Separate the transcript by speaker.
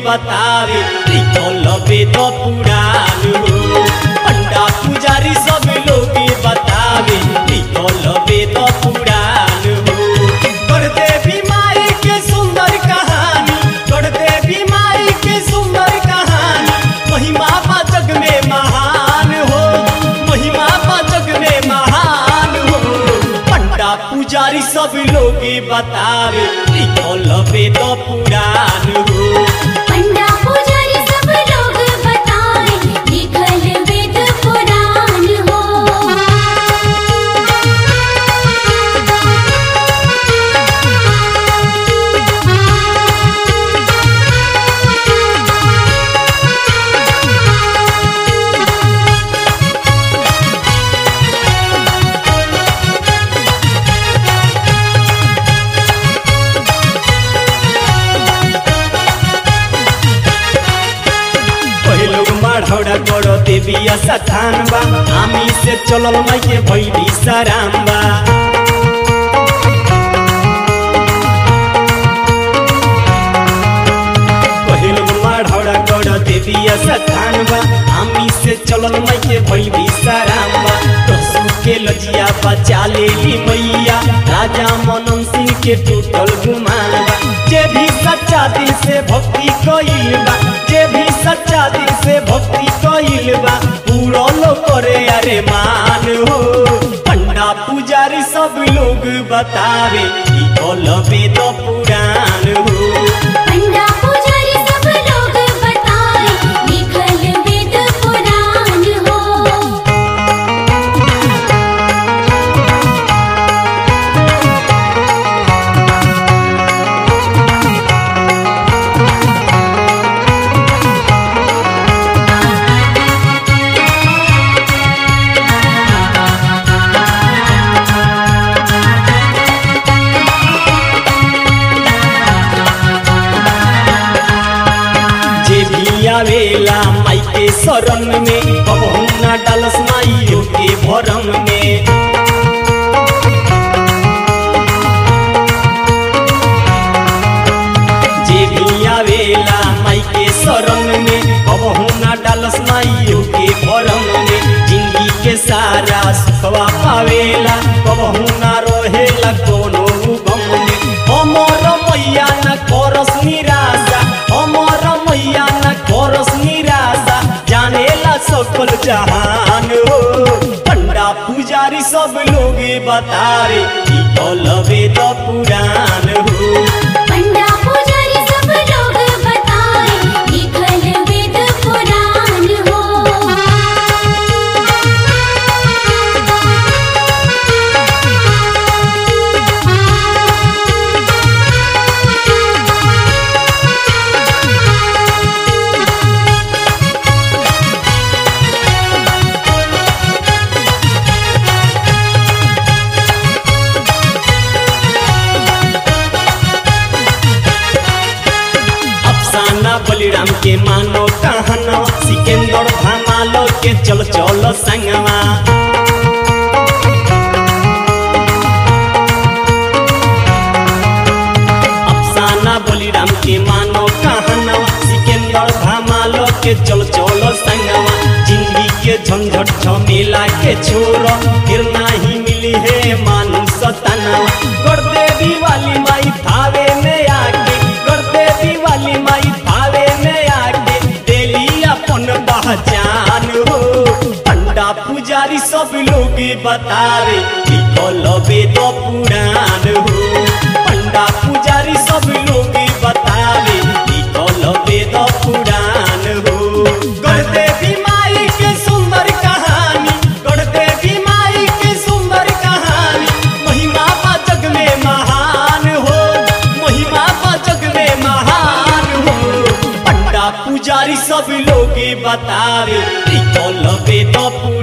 Speaker 1: बतावे लिखल वेद पुराण हो पंडा पुजारी सब लोग बतावे लिखल वेद पुराण हो कर देवी माई के सुंदर कहानी कर देवी माई के सुंदर कहानी महिमा बा जग में महान हो महिमा बा जग में महान हो पंडा पुजारी सब लोग बतावे लिखल वेद पुराण हो
Speaker 2: पंडा पुजारी सब लोग बताए लिखल वेद पुराण हो
Speaker 1: पहिलो माढौडा गढ देविया सथान बा हामी से चलल माइके भैली सराम बा पहिलो माढौडा गढ देविया सथान बा हामी से चलल माइके भैली सराम बा दसु के लजिया बचा लेली मैया राजा मनन सिंह के टूटल गुमान बा जे भी सच्चा दिल से भक्ति कइल बा जे भी सच्चा दिल से भक्ति कइल बा पूरा लो करे अरे मान हो पंडा पुजारी सब लोग बतावे ई कल वेद पुराण हो
Speaker 2: पंडा पुजारी सब लोग बताए लिखल वेद पुराण हो
Speaker 1: जे भी आवेला माई के शरण में कबहू ना डालस माइयो के भरम में जे भी आवेला माई के शरण में कबहू ना डालस माइयो के भरम में जिंदगी के सारा सुखवा पावेला कबहू ना रहेला कोनो गम में हमर मैया न करस निराशा हमर मैया न करस निराशा जानेला सकल जहान हो पंडा पुजारी सब लोग बतावे ई कल वेद पुराण हो
Speaker 2: पंडा पुजारी सब लोग बताए लिखल वेद पुराण हो
Speaker 1: अफसाना बलिराम के मानो कहना सिकंदर धमालो के चल चल संगवा अफसाना बलिराम के मानो कहना सिकंदर धमालो के चल चल संगवा जिंदगी के झंझट झमेला के छोड़ फिर नाही मिली है मानु सतना कर दे दिवाली माई भावे में आके कर दे दिवाली माई भावे में आके देली अपन पहचान हो पंडा पुजारी सब लोग बतावे लिखल वेद पुराण हो पंडा पुजारी सब लोग बतावे लिखल वेद पुराण हो कर देवी माई के सुंदर कहानी कर देवी माई के सुंदर कहानी महिमा बा जग में महान हो महिमा बा जग में महान हो पंडा पुजारी सब लोग बतावे लिखल वेद पुराण